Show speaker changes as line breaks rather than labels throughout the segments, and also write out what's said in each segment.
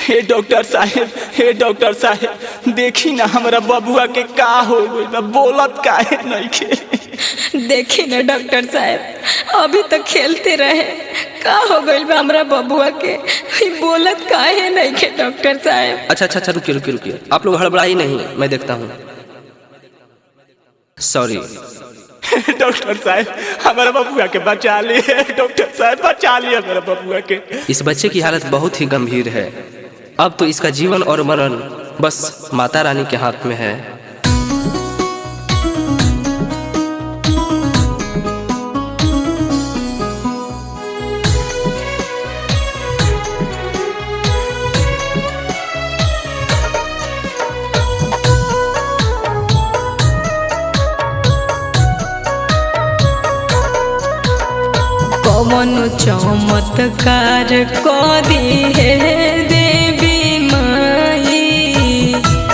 हे डॉक्टर साहेब हे डॉक्टर साहेब देखी ना हमरा बबुआ के का हो गइल बा बोलत काहे नइखे
देखी ना डॉक्टर साहब अभी तो खेलते रहे का हो गइल बा हमरा बबुआ के ई बोलत काहे नहीं के डॉक्टर साहब
अच्छा अच्छा अच्छा रुकिए रुकिए रुकिए आप लोग हड़बड़ाई नहीं मैं देखता हूँ सॉरी
डॉक्टर साहब हमारा बबुआ के बचा लिए डॉक्टर साहब बचा लिए हमारा बबुआ के
इस बच्चे की हालत बहुत ही गंभीर है अब तो इसका जीवन और मरण बस माता रानी के हाथ में है
कौन चमत्कार को दी है देवी माई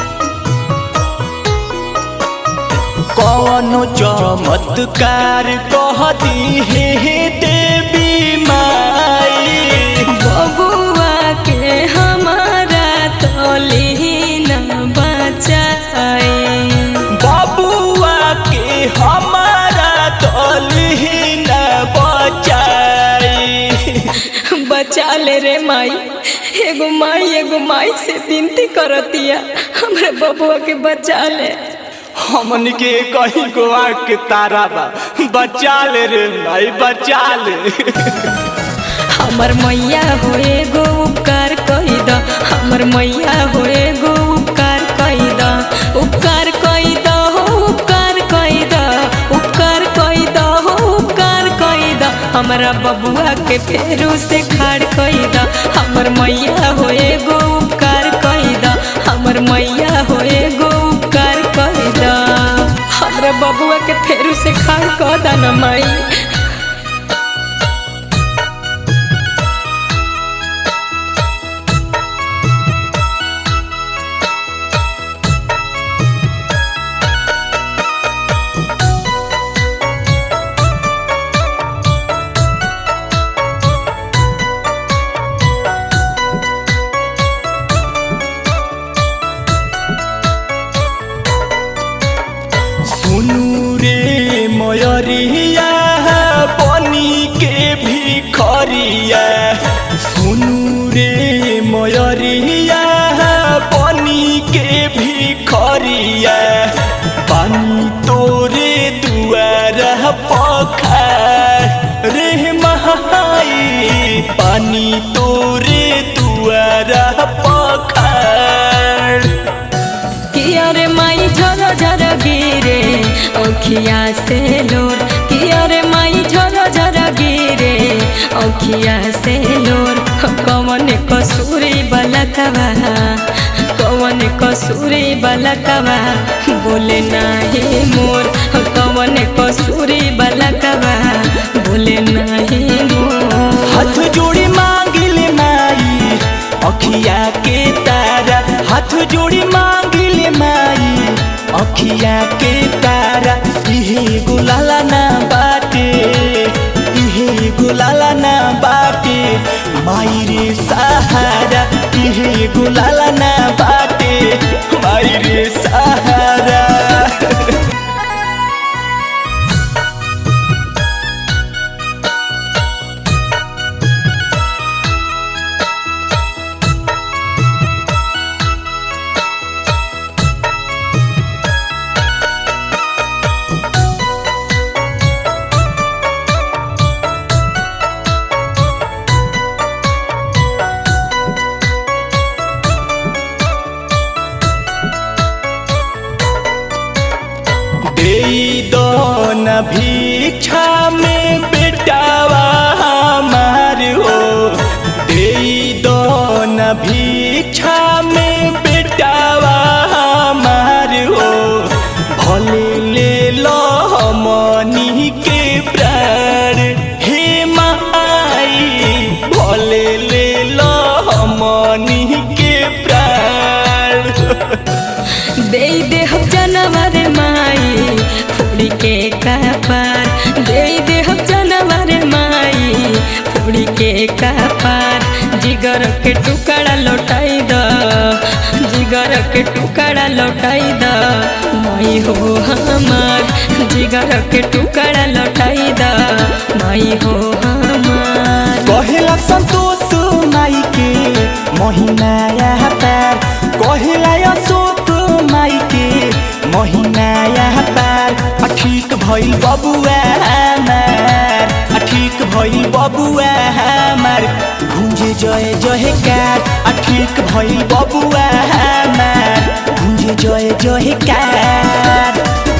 कौन चमत्कार कह दी हे देवी माई
बबुआ के हमारा तोली न बचाई
बबुआ के हमारा तलही न बचाई
बचा ले रे माई एगो माई एगो माई से विनती करतिया हमरा बबुआ के बचा ले
हमन के कहीं को आग के तारा बा बचा ले रे भाई बचा ले
हमर मैया हो एगो उपकार कही द हमर मैया हो एगो उपकार कही द उपकार कही द हो उपकार कही द उपकार कही द हो उपकार कही द हमरा बबुआ के फेरू से खाड़ कही द हमर मैया हो एगो उपकार कही द हमर मैया हो एगो उपकार कही द हमरा बबुआ के फेरू से खाड़ कह द न माई
सुनू रे मयरिया बनी के भिखरिया सुनू रे मयरिया बनी के भिखरिया पानी तोरे दुआर पखार रे महाई पानी तोरे दुआर पखार
किया रे माई झर झर गिरे औखिया से लोर किया रे माई झर झर गिरे औखिया से लोर कौन कसूरी बलकवा कौन कसूरी बलकवा बोले नाही मोर कौन कसूरी बलकवा बोले नाही मोर
हाथ जोड़ी मांगिले माई अखिया के तारा हाथ जोड़ी मांगिले माई अखिया के तारा इहे गुलाला ना बाटे इहे गुलाला ना बाटे माई रे सहारा इहे गुलाला ना बाटे माई रे सहारा
जिगर के टुकड़ा लौटाई द जिगर के टुकड़ा लौटाई द माई हो हमार जिगर के टुकड़ा लौटाई द माई हो हमार
कहेला संतोष माई के महीना यह पैर कहेला अशोक माई के महीना यह पैर आ ठीक भइल बबुआ हमार आ ठीक भइल बबुआ हमार गुंजे जय जय कार आ ठीक भइल बबुआ हमार गुंजे जय जय कार